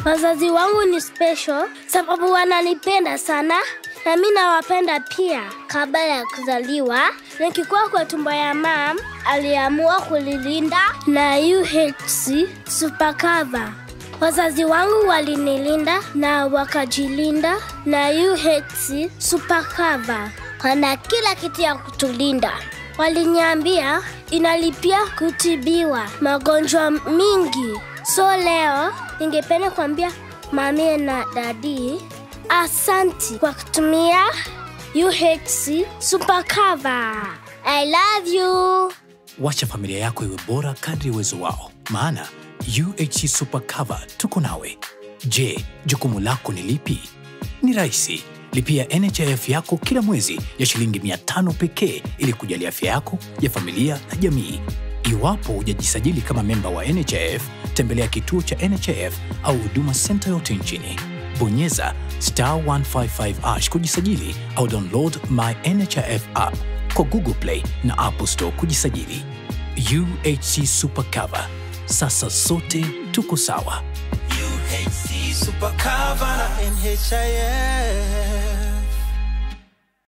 Wazazi wangu ni special sababu wananipenda sana na mi nawapenda pia. Kabla ya kuzaliwa, nikikuwa kwa tumbo ya mam, aliamua kulilinda na UHC Supercover. Wazazi wangu walinilinda na wakajilinda na UHC Supercover. Wana kila kitu ya kutulinda. Waliniambia inalipia kutibiwa magonjwa mingi. So leo ningependa kuambia mami na dadi asanti kwa kutumia UHC Supercover. I love you. Wacha familia yako iwe bora kadri ya uwezo wao, maana UHC Super Cover tuko nawe. Je, jukumu lako ni lipi? Ni rahisi. Lipia NHIF yako kila mwezi ya shilingi 500 pekee ili kujali afya yako ya familia na jamii. Iwapo hujajisajili kama memba wa NHIF, tembelea kituo cha NHIF au huduma senta yote nchini. Bonyeza star 155 ash kujisajili au download my NHIF app kwa Google Play na Apple Store kujisajili. UHC Super Cover. Sasa sote tuko sawa. UHC Super Cover na NHIF